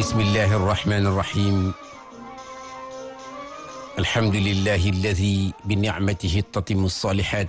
bismillahi arrahmani irrahim alhamdulillahi alladi binicmatihi tatimu alsalihat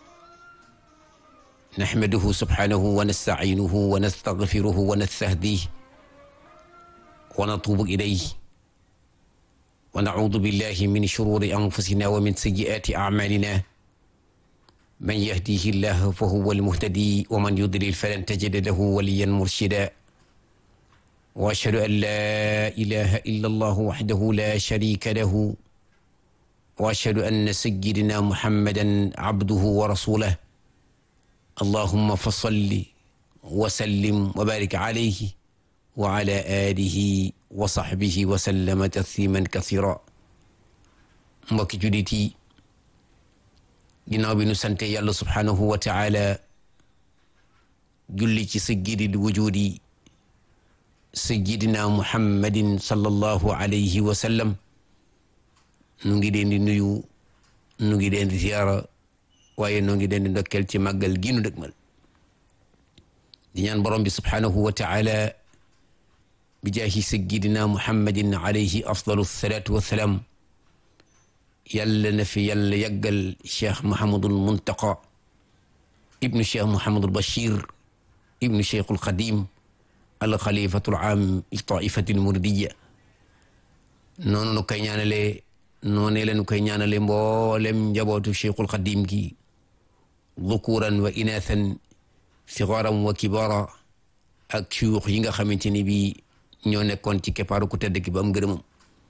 naxmaduhu subhanahu wa nastaciinuhu wa nastagfiruhu wa nastahdih wa natubu ilayh wa nacuudu billahi min shururi anfusina wa min sayyiaati acmalina man yahdihi llah fa huwa almuhtadi wa man yudlil falan tajida lahu waliyan murshida wa ashhadu an laa ilaha illa allahu waxdahu la sharika lahu wa ashhadu anna sayyidina muhammadan abduhu wa rasuluh allahumma fa salli wa sallim wa barik alayhi wa ala alihi wa sahbihi wa sallama tasliman kasira mbokki jullit yi ginnaaw bi nu sante yàlla subhanahu wa taala julli ci sayyidil wujudi sayyidina muhammadin sallallahu alayhi wa sallam nu ngi leen di nuyu nu ngi leen di ziyaara waaye nu ngi leen di ndokkeel ci màggal gi nu dëgmal di ñaan borom bi subhanahu wa taala bi jaahi sayyidina muhammadin alayhi afdalu salaatu wa salaam yàlla na fi yàlla yàggal cheikh Mouhamadul Muntaqa ibnu cheikh Mouhamadul Bachir ibnu cheikhul Xadim al xalifatul aam li taifatil muridiya noonu nu koy ñaanale noonee la nu koy ñaanale mboolem njabootu cheikhul Xadim gi dhukuran wa inathan sigaran wa kibara ak suyuux yi nga xamante ni bi ñoo nekkoon ci keppaaru ku tedd ki ba am ngërëmam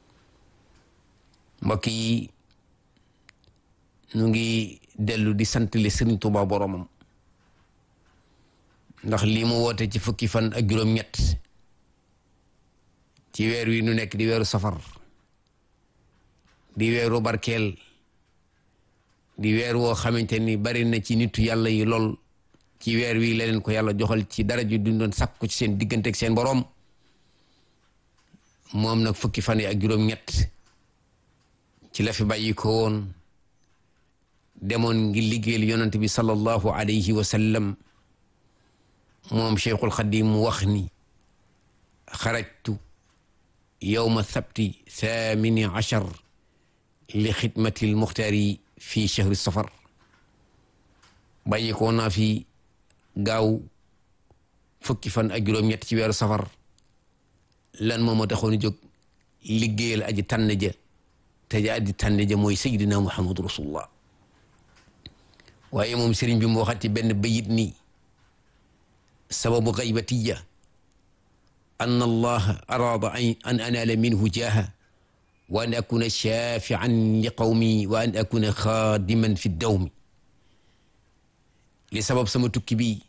mbokk yi nu ngi dellu di sant le Sëriñ Tuubaa boromam ndax lii mu woote ci fukki fan ak juróom-ñett ci weer wi nu nekk di weeru safar di weeru barkeel di weer woo xamante ni bari na ci nitu yàlla yi lool ci weer wi la leen ko yàlla joxal ci dara ju duñ doon sàkku ci seen diggante ak seen borom moom nag fukki fan yi ak juróom-ñett ci la fi bàyyi ko woon demoon ngi liggéeyal yonent bi sallallahu alayhi wa sallam moom cheikhul xadim mu wax ni xarajtu yowma sabti thamini achar li xidmati lmuxtaari fi chahri safar bàyyi ko naa fi gaaw fukki fan ak juróom-ñett ci weeru safar lan moo ma taxoon jóg liggéeyal aji tànn ja te ja aji tànn ja mooy sayyidina muhammadu rasulullah waaye moom sëriñ bi mu waxat ci benn bayit nii sababu gaybatiya an allah araada an anaala minhu jaaha wa an akuna shafian li qawmi wa an akuna xaadiman fi dawmi li sabab sama tukki bi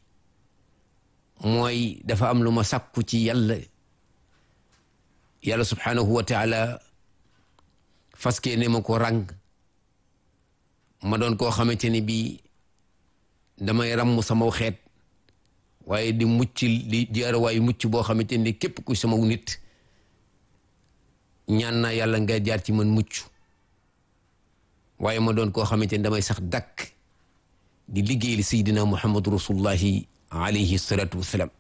mooy dafa am lu ma sàkku ci yàlla yàlla subhanahu wa taala faskee ne ma ko ràng ma doon koo xamante ni bii damay ràmm sama xeet waaye di mucc di jaarawaayu mucc boo xamante ni képp ku sama nit ñaan naa yàlla nga jaar ci man mucc waaye ma doon koo xamante ni damay sax dakk di liggéey li sayyidina muhammadu rasulullahi alayhi salatu wassalam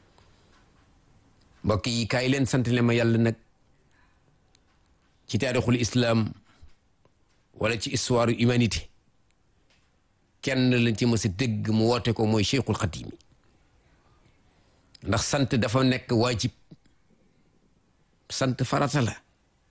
mbokk yi kaay leen sant le ma yàlla nag ci taarixul islam wala ci histoire humanité kenn lañ ci mës a dégg mu woote ko mooy cheikhul xadim ndax sant dafa nekk waajib sant farata la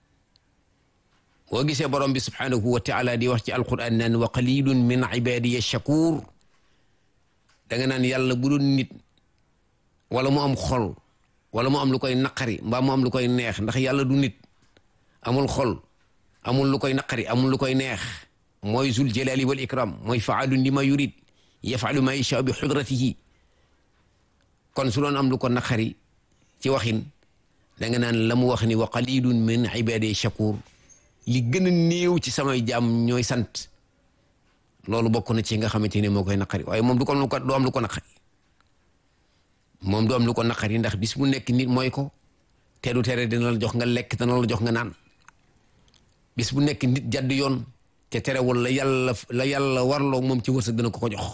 boo gisee borom bi subhanahu wa taala di wax ci alquran naan wa qalilun min ibadiya shakur da nga naan yàlla bu doon nit wala mu am xol wala mu am lu koy naqari mbaa mu am lu koy neex ndax yàlla du nit amul xol amul lu koy naqari amul lu koy neex mooy zul jalali wal ikram mooy faalun lima yurid yafalu ma yasha bi xudratihi kon su doon am lu ko naqari ci waxin da nga naan la mu wax ni wa qalilun min ibadi shakur li gën a néew ci samay jaam ñooy sant loolu bokk na ci nga xamante ne moo koy naqari waaye moom du ko du am lu ko naqari moom du am lu ko naqari ndax bis bu nekk nit mooy ko te du tere dina la jox nga lekk dina la jox nga naan bis bu nekk nit jadd yoon te terewul la yàlla la yàlla warloo moom ci wërsëg dina ko ko jox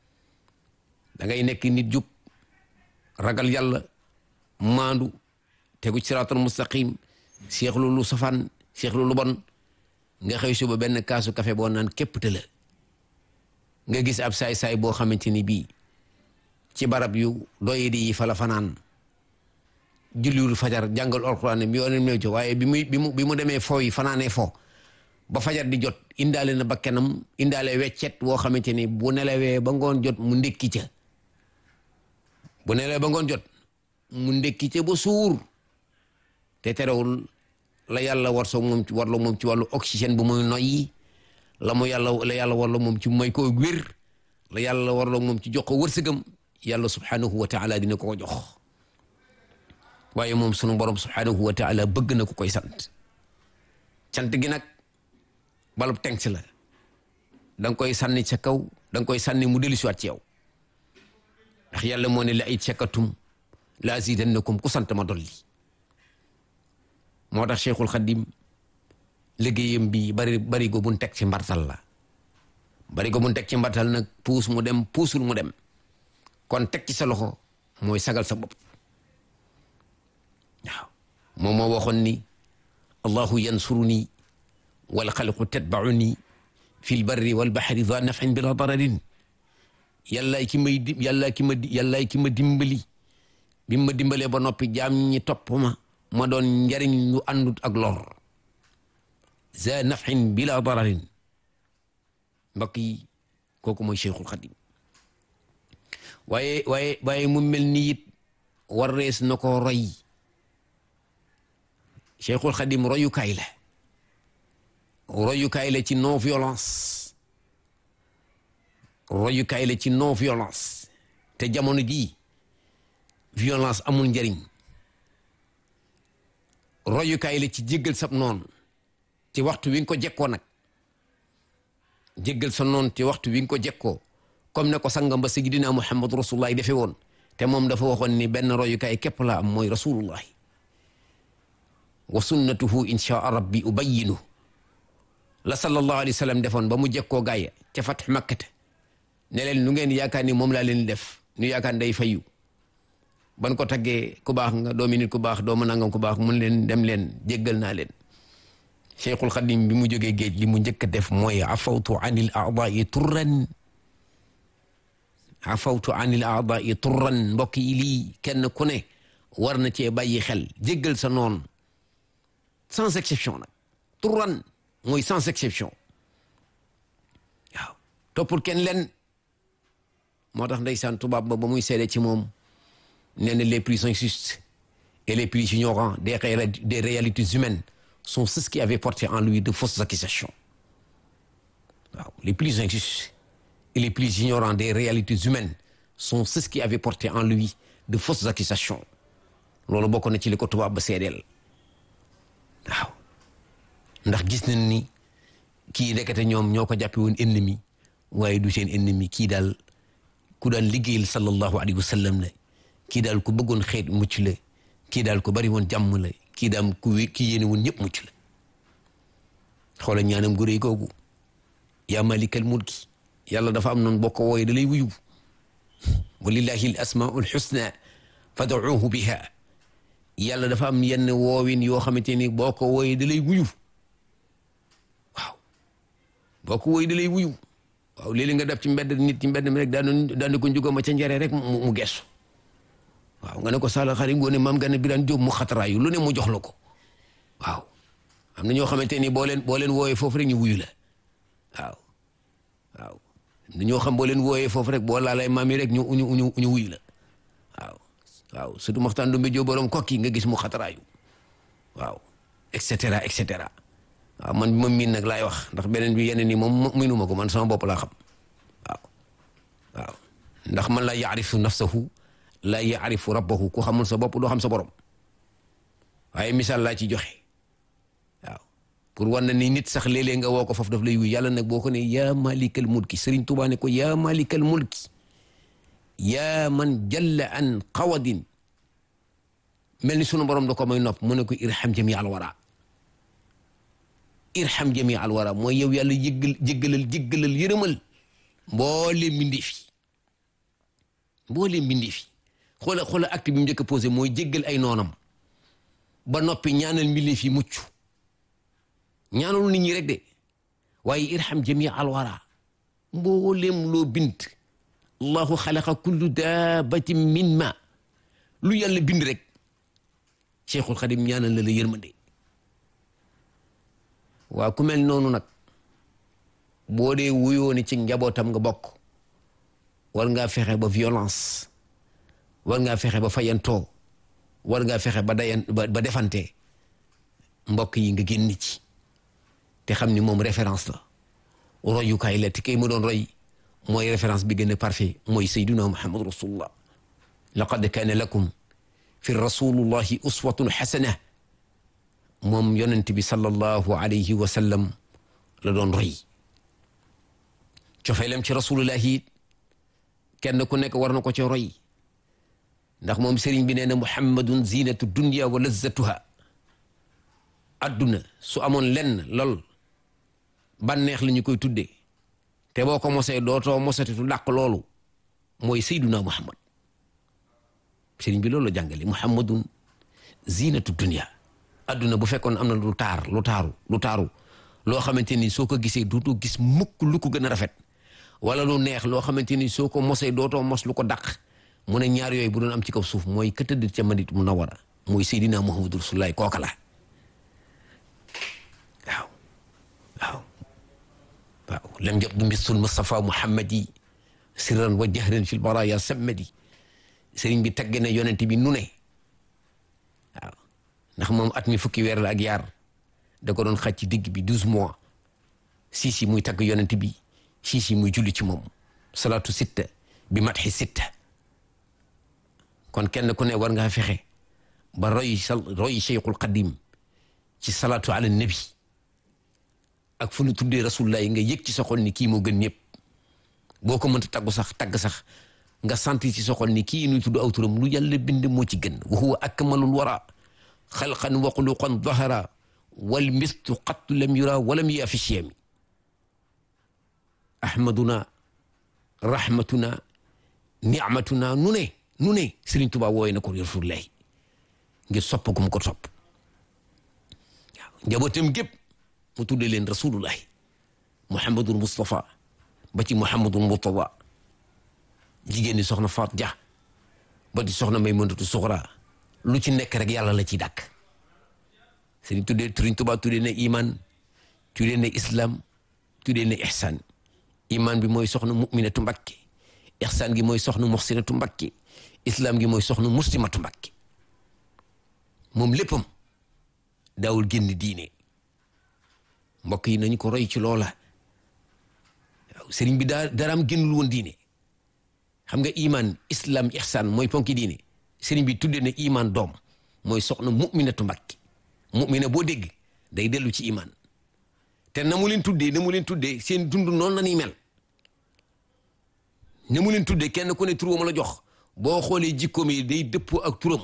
da ngay nekk nit jub ragal yàlla maandu tegu ci siraatal mustaqim seexlu lu safaan seexlu lu bon nga xëy suba benn kaasu café boo naan képp te la nga gis ab saay-saay boo xamante ni bii ci barab yu doye di yi fa la fanaan julliwul fajar jàngal alxuraan bi yoonam ne ci waaye bi muy bi mu bi mu demee foo yi fanaanee fo ba fajar di jot indaale na bakkanam indaale weccet woo xamante ni bu nelawee ba ngoon jot mu ndékki ca bu nelawee ba ngoon jot mu ndékki ca ba suur te terewul la yàlla war soo moom ci warloo moom ci wàllu oxygène bu muy noyyi la mu yàlla la yàlla warloo moom ci may ko wér la yàlla warloo moom ci jox ko wërsëgam yàlla subhanahu wa taala dina ko jox waaye moom sunu borom subhanahu wa taala bëgg na ku koy sant sant gi nag balub tenk la da nga koy sànni ca kaw da nga koy sànni mu dellusiwaat ci yow ndax yàlla moo ne la ay cekkatum la azidannakum ku sant ma dolli moo tax cheikhul xadim liggéeyam bi bari bari go buñ teg ci mbartal la bari go buñ teg ci mbartal nag puus mu dem puusul mu dem kon teg ci sa loxo mooy sagal sa bopp waaw moom moo waxoon ni allahu yansuruni wal xalqu tatbauni fi l barri wal baxri da nafin bila dararin yàllaay ki may di yàllaay ki ma yàllaay ki ma dimbali bi ma dimbalee ba noppi jaam ñi topp ma ma doon njariñ lu àndut ak lor za nafin bila dararin mbokk yi kooku mooy cheikhul xadim waaye waaye waaye mu mel ni it war rees na ko roy cheikhul xadim royukaay la royukaay la ci non violence royukaay la ci non violence te jamono jii violence amul njariñ royukaay la ci jéggal sab noon ci waxtu wi nga ko jekkoo nag jéggal sa noon ci waxtu wi nga ko jekkoo comme ne ko sangam ba sayyidina Muhammad rasulullah defe woon te moom dafa waxoon ni benn royukaay képp la am mooy rasulullah wa sunnatuhu inshaa rabbi ubayyinu la sallallahu alayhi wa sallam defoon ba mu jekkoo gaaya ca fatx makkata ne leen lu ngeen yaakaar ni moom laa leen def ñu yaakaar day fayu ban ko taggee ku baax nga doomi nit ku baax doomu nangam ku baax mun leen dem leen jéggal naa leen cheikhul xadim bi mu jógee géej li mu njëkk a def mooy afawtu anil aadai turran afawtu anil aadai turran mbokk yi lii kenn ku ne war na cee bàyyi xel jéggal sa noon sans exception nag turran mooy sans exception waaw toppul kenn leen moo tax ndeysaan tubaab ba ba muy seede ci moom nee na les plus injustes et les plus ignorants des des réalités humaines sont ceux qui avaient porté en lui de fausses accusations waaw les plus injustes et les plus ignorants des réalités humaines sont ceux qui avaient porté en lui de fausses accusations loolu bokk na ci li ko tubaab ba seedeel waaw ndax gis nañ ni kii nekkate ñoom ñoo ko jàppe woon ennemi waaye du seen ennemi kii daal ku daan liggéeyal sallallahu alayhi wa sallam la kii daal ku bëggoon xeet mucc la kii daal ku bari woon jàmm la kii daam ku kii yéene woon ñëpp mucc la xoola ñaanam gu réy googu yaa malikal mulki yàlla dafa am noonu boo ko wooye da lay wuyu walillahi al asmaul husna fad'uuhu biha yàlla dafa am yenn woowin yoo xamante ni boo ko wooye da lay wuyu waaw boo ko wooye da lay wuyu waaw léeg-léeg nga def ci mbedd nit ci mbedd mi rek daan daan ko njugo ma ca njare rek mu mu gestu waaw nga ne ko sala xarit ngoone maam nga ne biraan jóob mu xataraayu lu ne mu jox la ko waaw am na ñoo xamante ni boo leen boo leen wooyee foofu rek ñu wuyu la waaw waaw am na ñoo xam boo leen wooyee foofu rek boo laalay maam yi rek ñu ñu ñu ñu wuyu la waaw waaw surtout maxtaan du mbéjoo borom kokki nga gis mu xataraayu waaw et cetera et cetera waaw man bi ma miin nag laay wax ndax beneen bi yeneen ni moom miinuma ko man sama bopp laa xam waaw waaw ndax man la yaarifu nafsahu la yaarifu rabbahu ku xamul sa bopp doo xam sa borom waaye misaal laa ci joxe waaw pour wan na ni nit sax léeg-léeg nga woo ko foofu daf lay wuy yàlla nag boo ko ne yaa malikal mulki Sëriñ Tuubaa ne ko yaa malikal mulki yaa man jalla an qawadin mel ni sunu borom da ko may nopp mu ne ko irham jami al wara irham jami al wara mooy yow yàlla jéggal jéggalal jéggalal yërëmal mbooleem mbindee fi mbooleem mbindee fi xoola xoola acte bi mu njëkk a posé mooy jéggal ay noonam ba noppi ñaanal mbindeef yi mucc ñaanal nit ñi rek de waaye irham jamii alwara mboolem loo bind allahu xalaqa kullu daabatin min ma lu yàlla bind rek cheikhul xadim ñaanal la la yërmande waa ku mel noonu nag boo dee wuyoo ni ci njabootam nga bokk war ngaa fexe ba violence war ngaa fexe ba fayantoo war ngaa fexe ba dayan ba defante mbokk yi nga génn ci te xam ni moom référence la royukaay la te kay mu doon roy mooy référence bi gën a parfait mooy sayduna muhammad rasulullah laqad kaana lakum fi rasulullahi uswatun xasana moom yonent bi sallallahu alayhi wa sallam la doon roy cofeelam ci rasulullahi kenn ku nekk war na ko ci roy ndax moom sëriñ bi nee na muhammadun zinatu dunya wa lazzatuha adduna su amoon lenn lool bànneex la ñu koy tuddee te boo ko mosee dootoo mosatitu dàq loolu mooy sayduna muhammad sëriñ bi loolu la jàngale muhammadun zinatu dunya adduna bu fekkoon am na lu taar lu taaru lu taaru loo xamante ni soo ko gisee dootoo gis mukk lu ko gën a rafet wala lu neex loo xamante ni soo ko mosee dootoo mos lu ko dàq mu ne ñaar yooyu bu doon am ci kaw suuf mooy ka tëdd ca Madina Munawwara mooy Seydina Muhammadu Rasulullaah kooka la waaw waaw waaw lam yabdu misul Mustafa Muhammadi sirran wa jahran fil baraya sammadi sëriñ bi tagg na yonent bi nu ne waaw ndax moom at mi fukki weer la ak yaar da ko doon xaj ci digg bi douze mois siis yi muy tagg yonent bi siis yi muy julli ci moom salaatu sitta bi matxi sitta kon kenn ku ne war ngaa fexe ba roy roy cheikhul qadim ci salaatu ala nabi ak fu nu tuddee rasulullah yi nga yëg ci sa xol ni kii moo gën ñëpp boo ko mënta taggu sax tagg sax nga santi ci sa xol ni kii nuy tudd aw turam lu yàlla bind moo ci gën wa huwa akmalul wara xalqan wa xuluqan dahara wal mistu qattu lam yura walam yaa fi chiyami ahmaduna rahmatuna ni'matuna nu ne nu ne Sëriñ Tuubaa wooye na ko rasulullahi ngir sopp gu mu ko sopp waaw njabootam gépp mu tuddee leen rasulullahi muhammadul mustafa ba ci muhammadul murtada jigéen ñi soxna Faat Ja ba di soxna Maymunatu Suxra lu ci nekk rek yàlla la ciy dàkk Sëriñ tuddee Sëriñ Tuubaa tuddee na iman tuddee na islam tuddee na ihsan iman bi mooy soxna muminatu Mbakke ihsan gi mooy soxna muxsinatu Mbakke islam gi mooy soxna muslimatu Mbakke moom léppam daawul génn diine mbokk yi nañu ko roy ci loola waaw sëriñ bi daa daraam génnul woon diine xam nga iman islam ihsan mooy ponki diine sëriñ bi tuddee na iman doom mooy soxna muminatu Mbakke mumina boo dégg day dellu ci iman te na mu leen tuddee na mu leen tuddee seen dund noonu la ñuy mel na mu leen tuddee kenn ku ne turam la jox boo xoolee jikkoom yi day dëppoo ak turam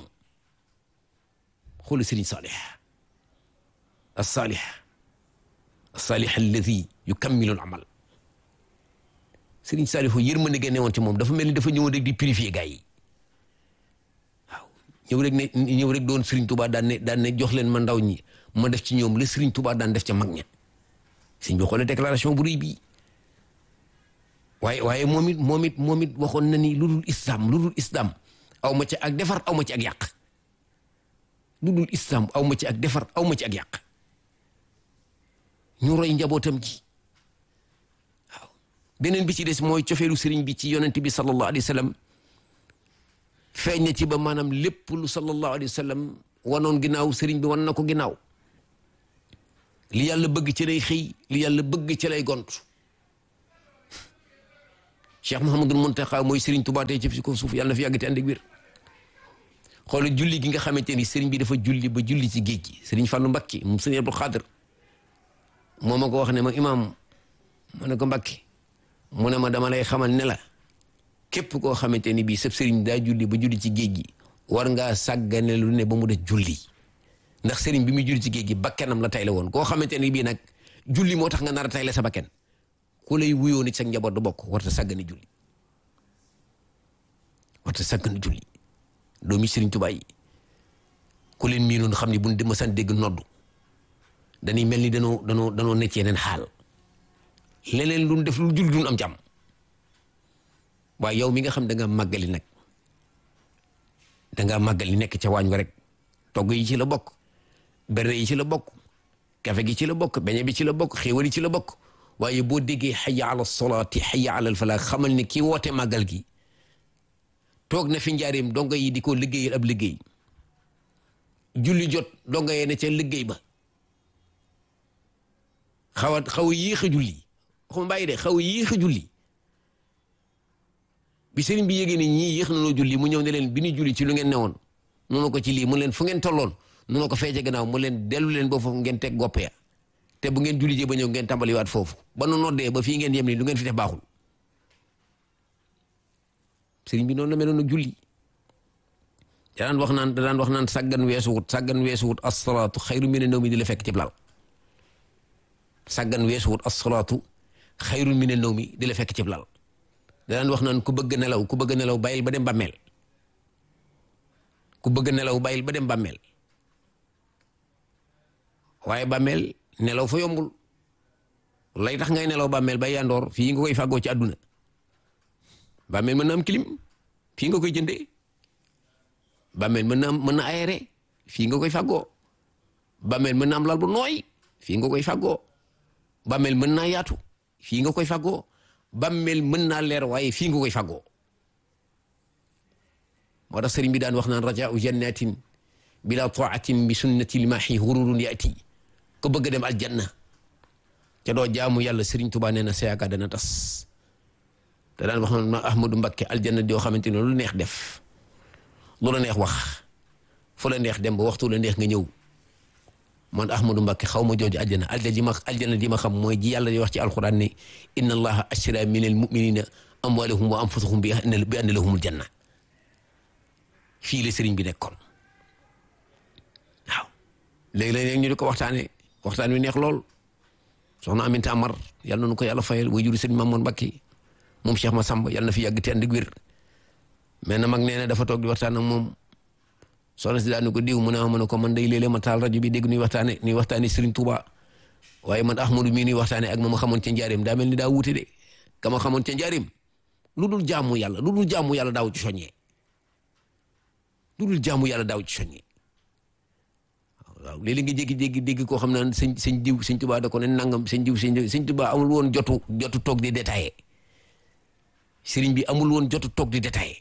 xoolu Sëriñ Saalix as-Saalix as-Saalix alladi yukammilu al-amal Sëriñ Saalix yërmande ga newoon ci moom dafa mel ni dafa ñëwoon rek di purifier gars yi waaw ñëw rek ne ñëw rek doon Sëriñ Tuubaa daan ne daan ne jox leen ma ndaw ñi ma def ci ñoom la Sëriñ Tuubaa daan def ca mag ña sëñ bi xoolee déclaration bu rëy bii waaye waaye moom it moom it moom it waxoon na ni lu dul islam lu dul islam aw ma ci ak defar aw ma ci ak yàq lu dul islam aw ma ci ak defar aw ma ci ak yàq ñu roy njabootam ji waaw beneen bi ci des mooy cofeelu sëriñ bi ci yonent bi sallallahu alayhi wa sallam feeñ na ci ba maanaam lépp lu sallallahu alayhi wa sallam wanoon ginnaaw sëriñ bi wan na ko ginnaaw li yàlla bëgg ci lay xëy li yàlla bëgg ci lay gont Cheikh Mouhamadul Muntaxa mooy Serigne Touba tey ci fi ko suuf yàlla na fi yàgg te ànd ak wér xoolal julli gi nga xamante ni Serigne bi dafa julli ba julli ci géej gi Serigne Fallou Mbakke moom Serigne Abdou Khadir moo ma ko wax ne ma imaam ma ne ko Mbakke mu ne ma dama lay xamal ne la képp koo xamante ni bii sab Serigne daa julli ba julli ci géej gi war ngaa sàggane lu ne ba mu def julli ndax Serigne bi muy julli ci géej gi bakkenam la tay la woon koo xamante ni bii nag julli moo tax nga nar a tay la sa bakken ku lay wuyoo nit sa njaboot du bokk warta sàggane julli warta sàggane julli doomi Sëriñ Tuubaa yi ku leen miinoon xam ni buñ dem san dégg noddu dañuy mel ni danoo danoo danoo nekk yeneen xaal leneen lu def lu jul duñ am jàmm waaye yow mi nga xam da nga màggali nag da nga màggali nekk ca waañ wa rek togg yi ci la bokk berne yi ci la bokk kafe gi ci la bokk beñe bi ci la bokk xéewal yi ci la bokk waaye boo déggee xayya ala solaati xayya ala falaa xamal ni kii woote màggal gi toog na fi njaareem donga yi di ko liggéeyal ab liggéey julli jot donga yee ne ca liggéey ba xaw a xaw a yéex a julli waxuma bàyyi de xaw a yéex a julli bi sëriñ bi yégée ne ñii yéex na noo julli mu ñëw ne leen bi ñu julli ci lu ngeen newoon noonu ko ci lii mu leen fu ngeen tolloon noonu ko feece gannaaw mu leen dellu leen ba foofu ngeen teg goppe ya te bu ngeen julli jee ba ñëw ngeen tàmbaliwaat foofu ba nu noddee ba fii ngeen yem ni lu ngeen fi def baaxul sëriñ bi noonu la meloon ak julli da daan wax naan da daan wax naan sàggan weesu wut sàggan weesu wut asalaatu xayru mina nawmi di la fekk ci lal sàggan weesu wut asalaatu xayru mina nawmi di la fekk ci lal da daan wax naan ku bëgg nelaw ku bëgg nelaw bàyyil ba dem bàmmeel ku bëgg nelaw bàyyil ba dem bàmmeel waaye bàmmeel nelaw fa yombul lay tax ngay nelaw bàmmeel ba yandoor fii nga koy fàggoo ci àdduna bàmmeel mën na am clim fii nga koy jëndee bàmmeel mën na am mën na aéré fii nga koy fàggoo bàmmeel mën na am lal bu nooy fii nga koy fàggoo bàmmeel mën naa yaatu fii nga koy fàggoo bàmmeel mën naa leer waaye fii nga koy fàggoo moo tax sëriñ bi daan wax naan rajaau jannatin bila taatin bi sunnati lmaahi hururun yaati ko bëgg dem aljanna ca doo jaamu yàlla sëriñ Tuubaa nee na sa yaakaar dana tas te daan wax na Ahmadu Mbakke aljanna joo xamante ne lu neex def lu la neex wax fu la neex dem ba waxtu la neex nga ñëw man Ahmadu Mbakke xaw ma jooju aljanna aljanna ji ma aljanna ji ma xam mooy ji yàlla di wax ci alquran ne inna allaha ashtara min al muminina amwalahum wa anfusahum bi anna lahumul janna fii la sëriñ bi nekkoon waaw léegi-léeg ñu di ko waxtaane waxtaan wi neex lool soxna Aminta Amar yal na nu ko yàlla fayal way juru sëriñ Mamoon Mbakke moom Cheikh Massamba yal na fi yàgg te ànd ak wér mais na mag nee na dafa toog di waxtaan ak moom soxna si daanu ko diw mu ne ma ne ko man day léeg-léeg ma taal rajo bi dégg nuy waxtaane nuy waxtaane Serigne Touba waaye man Ahmadou mii nuy waxtaane ak ma ma xamoon ca njaareem daa mel ni daa wuute de ka ma xamoon ca njaareem lu dul jaamu yàlla lu dul jaamu yàlla daaw ci soññee lu dul jaamu yàlla daaw ci soññee waaw léeg-léeg nga jéggi-jéggi dégg koo xam ne sëñ sëñ diw sëñ Touba da ko ne nangam sëñ diw sëñ sëñ Touba amul woon jotu jotu toog di détaillé sëriñ bi amul woon jotu toog di détaillé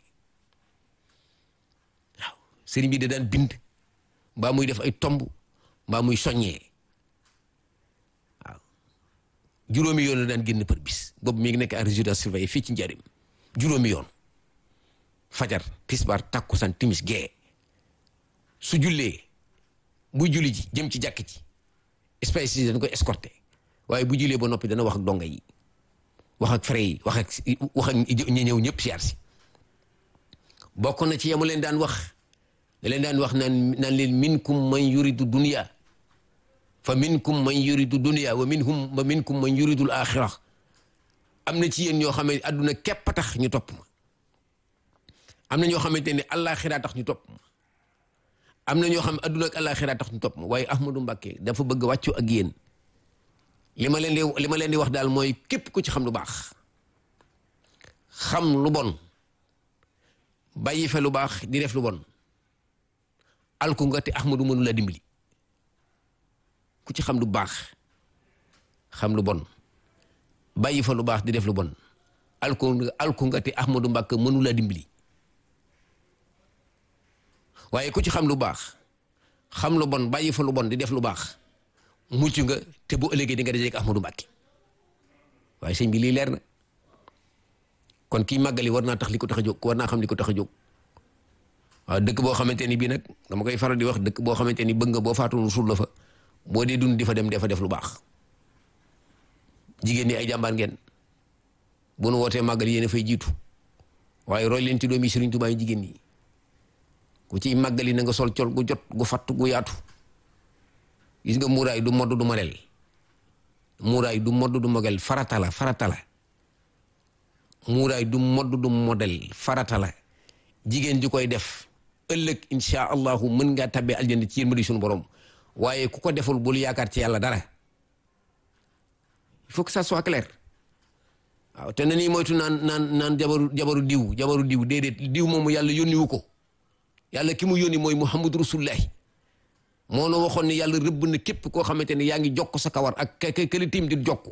waaw sëriñ bi da daan bind mbaa muy def ay tomb mbaa muy soññee waaw juróomi yoon la daan génn par bis boobu mi ngi nekk en résidence surveillée fii ci njariñ juróomi yoon fajar tisbaar takkusaan timis gee su jullee buy julli ji jëm ci jàkk ji espèce yi dañ koy escorté waaye bu jullee ba noppi dana wax ak donga yi wax ak frère yi wax ak wax ak ñi ñëw ñëpp siyaar si bokk na ci yamu leen daan wax da leen daan wax naan naan leen minkum man yuridu dunya fa minkum man yuridu dunya wa minhum wa minkum man yuridul axira am na ci yéen ñoo xam ne adduna képp a tax ñu topp ma am na ñoo xamante ne àllaaxira tax ñu topp ma am na ñoo xam ne adduna ak àllaaxira tax ñu topp ma waaye Ahmadou Mbacké dafa bëgg wàccu ak yéen li ma leen di li ma leen di wax daal mooy képp ku ci xam lu baax xam lu bon bàyyi fe lu baax di def lu bon alku nga te Ahmadou mënu la dimbali ku ci xam lu baax xam lu bon bàyyi fa lu baax di def lu bon alku alku nga te Ahmadou Mbacké mënu la dimbali waaye ku ci xam lu baax xam lu bon bàyyi fa lu bon di def lu baax mucc nga te bu ëllëgee di nga dajeek Ahmadou Mbacké waaye sëñ bi lii leer na kon kii màggali war naa tax li ko tax a jóg war naa xam li ko tax a jóg waaw dëkk boo xamante ni bii nag dama koy faral di wax dëkk boo xamante ni bëgg nga boo faatu suul la fa boo dee dund di fa dem dafa def lu baax jigéen ñi ay jàmbaar ngeen bu nu wootee màggal yéen a fay jiitu waaye roy leen ci doomi Sëriñ Tuubaa yi jigéen ñi ku ciy màggali na nga sol col gu jot gu fatt gu yaatu gis nga muuraay du modd du model muuraay du modd du model farata la farata la muuraay du modd du model farata la jigéen ji koy def ëllëg insha allahu mën ngaa tabbee aljanna ci yéen ma di suñu borom waaye ku ko deful bul yaakaar ci yàlla dara il faut que ça soit clair waaw te na nii moytu naan naan naan jabaru jabaru diw jabaru diw déedéet diw moomu yàlla yónniwu ko yàlla ki mu yónni mooy muhammadu rasulullahi moo na waxoon ne yàlla rëbb na képp koo xamante ne yaa ngi jokk sa kawar ak ka këli tiim di jokk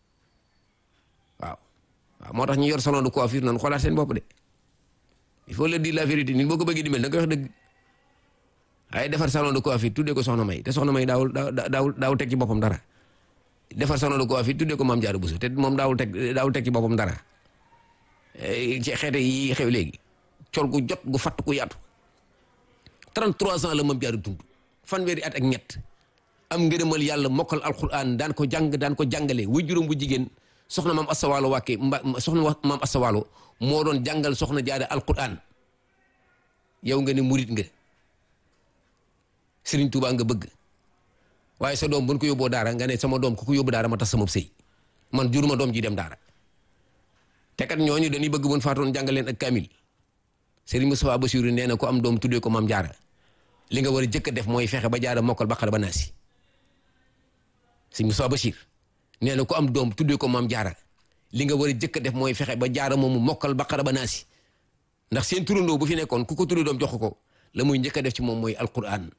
waaw waaw moo tax ñu yor salon de coiffure noonu xoolaat seen bopp de il faut le dire la vérité nit boo ko bëggee di mel da nga koy wax dëgg ay defar salon de coiffure tuddee ko soxna may te soxna may daawul daawul daawul teg ci boppam dara defar salon de coiffure tuddee ko maam Jaara Buso te moom daawul teg daawul teg ci boppam dara ci xeete yi xew léegi col gu jot gu fatt ku yaatu 33 ans la maam Jaara dund fanweeri at ak ñett am ngërëmal yàlla mokkal alquran daan ko jàng daan ko jàngale wuy juróom bu jigéen soxna maam asawaalo wàkke mba soxna maam asawaalo moo doon jàngal soxna jaare alquran yow nga ne murit nga Sëriñ Tuubaa nga bëgg waaye sa doom bu ñu ko yóbboo daara nga ne sama doom ku ko yóbbu daara ma tas sama sëy man juruma doom ji dem daara te kat ñooñu dañuy bëgg buñ faatoon jàngal leen ak kamil Sëriñ Moustapha Bassirou nee na ko am doom tuddee ko maam jaara li nga war a jëkk a def mooy fexe ba jaara mokkal baqara ba naasi Sëriñ Moustapha Bassir nee na ko am doom tuddee ko maam jaara li nga war a jëkk a def mooy fexe ba jaara moomu mokkal baqara ba naasi ndax seen turandoo bu fi nekkoon ku ko tuddee doom jox ko la muy njëkk a def ci moom mooy alquran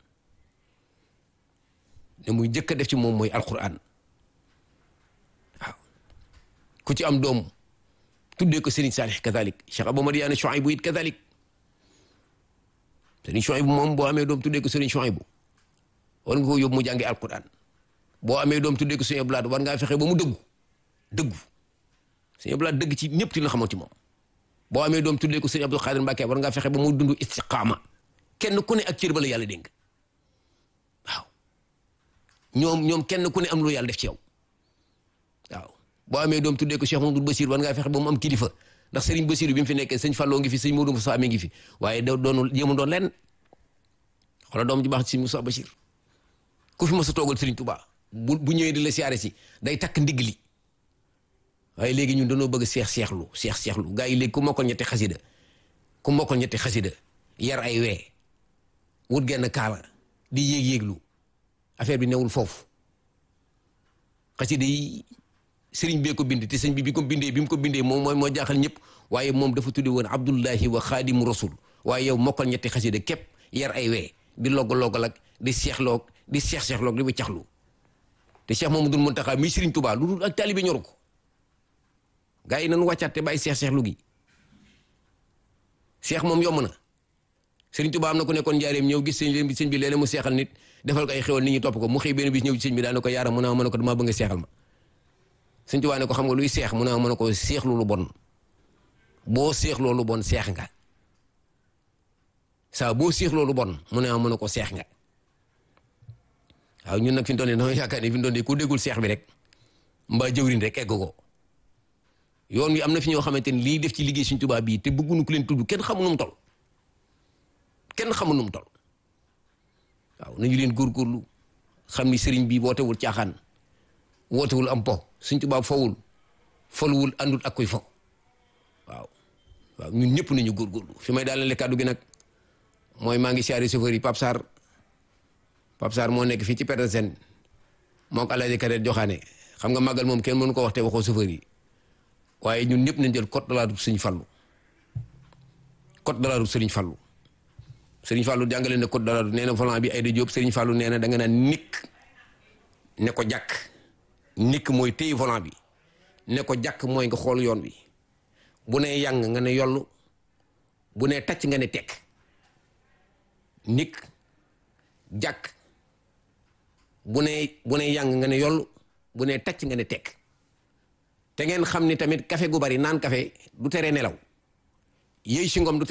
la muy njëkk a def ci moom mooy alquran waaw ku ci am doom tuddee ko Serigne Salih kazalik Cheikh Abou Madiane Chouaïbou it kazalik Serigne Chouaïbou moom boo amee doom tuddee ko Serigne Chouaïbou war nga ko yóbbu mu jàngi alquran boo amee doom tuddee ko Serigne Abdoulaye war ngaa fexe ba mu dëggu dëggu Serigne Abdoulaye dëgg ci ñëpp ci la xamoon ci moom boo amee doom tuddee ko Serigne Abdou Khadir Mbacké war ngaa fexe ba mu dund istiqaama kenn ku ne ak cër ba la yàlla dénk waaw ñoom ñoom kenn ku ne am lu yàlla def ci yow waaw boo amee doom tuddee ko Cheikh Mamadou Bassir war ngaa fexe ba mu am kilifa ndax Serigne Bassir bi mu fi nekkee sëñ Fallou ngi fi sëñ Modou Moussa ngi fi waaye da doonul jéemu doon lenn xoolal doom ji baax ci sëñ Moussa Bassir ku fi mos a toogal Serigne Touba bu bu ñëwee di la siyaare si day takk ndigg li waaye léegi ñun dañoo bëgg seex seexlu seex seexlu gaa yi léegi ku mokkal ñetti xasida ku mokkal ñetti xasida yar ay wee wut genn kaala di yéeg yéeglu affaire bi newul foofu xasida yi sëriñ bee ko bind te sëñ bi bi ko bindee bi mu ko bindee moom mooy moo jaaxal ñëpp waaye moom dafa tudde woon abdullahi wa xaadimu rasul waaye yow mokkal ñetti xasida képp yar ay wee di logg-loggal ak di seexloog di seex seexloog di wiccaxlu te Cheikh Mamadou Muntaxa mi sëriñ Tuubaa lu dul ak taalibe ñoru ko gaa yi nañu wàccaat te bàyyi seex seexlu gi seex moom yomb na sëriñ Tuubaa am na ku nekkoon njaareem ñëw gis sëñ bi sëñ bi léeg-léeg mu seexal nit defal ko ay xewal nit ñi topp ko mu xëy benn bis ñëw ci sëñ bi daana ko yaara mu ne ma ne ko damaa bëgg nga seexal ma sëñ Tuubaa ne ko xam nga luy seex mu ne ma ne ko seexlu lu bon boo seexloo lu bon seex nga saa boo seexloo lu bon mu ne ma ne ko seex nga waaw ñun nag fi mu toll nii dañoo yaakaar ni fi mu toll nii ku déggul seex bi rek mbaa jëwriñ rek egg ko yoon wi am na fi ñoo xamante ni lii def ci liggéey Sëñ Tuubaa bii te bëgguñu ku leen tudd kenn xamu nu mu tol kenn xamu nu mu tol waaw nañu leen góorgóorlu xam ni sëriñ bi wootewul caaxaan wootewul am po Sëñ Tuubaa fowul folwul àndul ak koy fo waaw waaw ñun ñëpp nañu góorgóorlu fi may daal kàddu gi nag mooy maa ngi siyaare chauffeur yi Pape Sarr Pape Sarr moo nekk fii ci Petersen moo ko Alaaji Kader joxaane xam nga màggal moom kenn mënu ko wax te waxoo chauffeur yi waaye ñun ñëpp nañ jël code de la route Sëriñ Fallu code de la route Sëriñ Fallu Sëriñ Fallu jàngale na code de la route nee na volant bi ay da jóob Sëriñ Fallu nee na da nga naan nikk ne ko jàkk nikk mooy téye volant bi ne ko jàkk mooy nga xool yoon bi bu nee yàng nga ne yollu bu nee tacc nga ne tekk nikk jàkk bu nee bu nee yàng nga ne yollu bu nee tacc nga ne tekk te ngeen xam ni tamit café gu bari naan café du tere nelaw yéy si ngom du